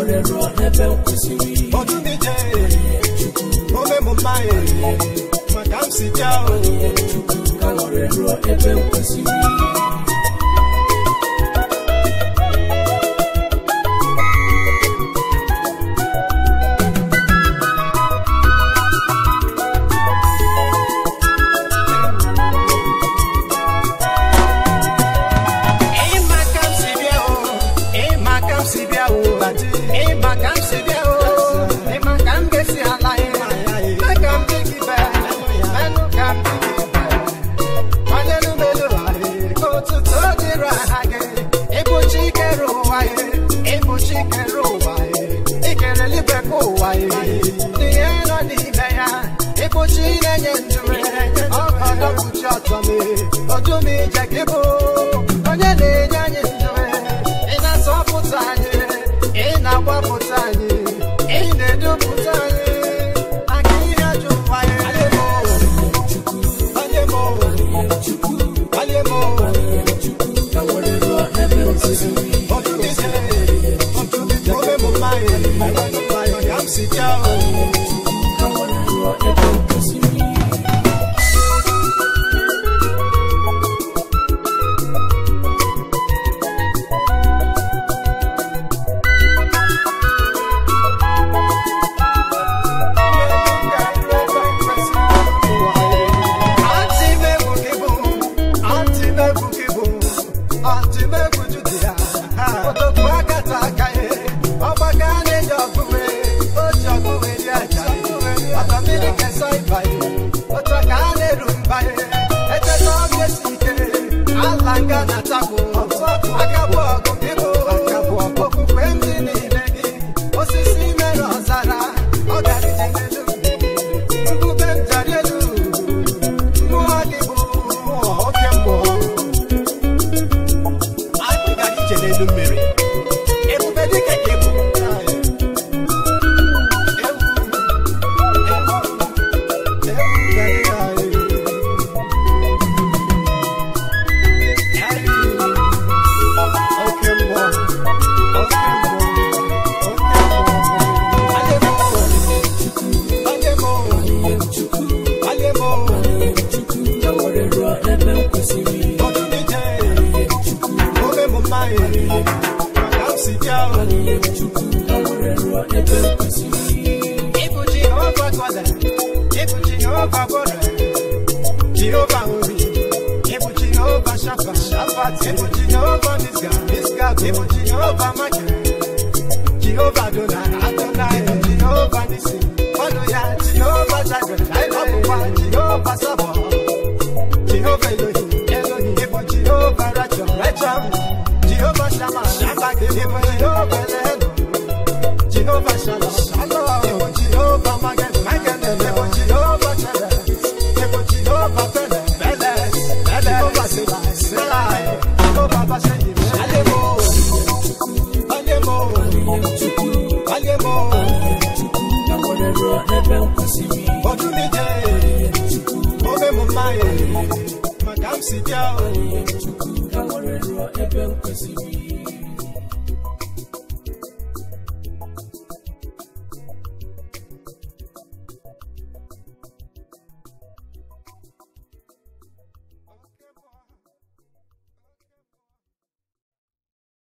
ọdụmije ome m mma maka m si bịa ịma ka m si bịa o ịma ka m si bịa o ịma ka m si bịa o ịma ka m ga-esi ala ya mee ka m dị gị be menụ ka m dị gị be kwanyelu melu anyị ka otuto dịrị aha gị ịbụchi ikere ụwa ya ịbụchi ikere ụwa ya ikere eluigwe ka ụwa ya n'ihe nọ n'ime ya ịbụchi na-enye ndụ ọkọdọ kpuchi ọtọ m ọdụm ije gị bụ onye na-enye anyị ndụ ị na-azọpụta anyị ị na-agbapụta anyị ị na-edupụta anyị maka ihe ajọ ụwa ya Onye m onye m ọdụmije ọdụmije ome m mma ya m si bịa o okwukwe m dị n'ime gị osisi mere ọzara ọ gara ije n'elu mmiri Nkume m jari elu mmụọ gị bụ mmụọ oke mmụọ anyị gara ije n'elu mmiri ebube dịka ka ebu oke mmụọ oke mmụọ oke mmụọ onye mmụọ Jehovah Ori, Ebu Jehovah Shafa, Shafa, Ebu Jehovah Nisga, Nisga, Ebu Jehovah Maka, Jehovah Adonai, Adonai, Jehovah Nisi, Hallelujah, Jehovah Jireh, Ọbụkwa Jehovah Sabo, Jehovah Elohim, Elohim, Ịbụ Jehovah Rachel, Rachel, Jehovah Shammah, Shammah, Ịbụ Jehovah Elohim, Jehovah Shalom, Shalom, Ịbụ Jehovah Magen, Magen, Ịbụ Jehovah Chere, Ịbụ Jehovah Pele, Pele, Pele, Jehovah Selai, Selai, Jehovah Basheyi, Alemo, Alemo, Alemo, Ọdụmije, ome m mma ya, maka m si bịa o.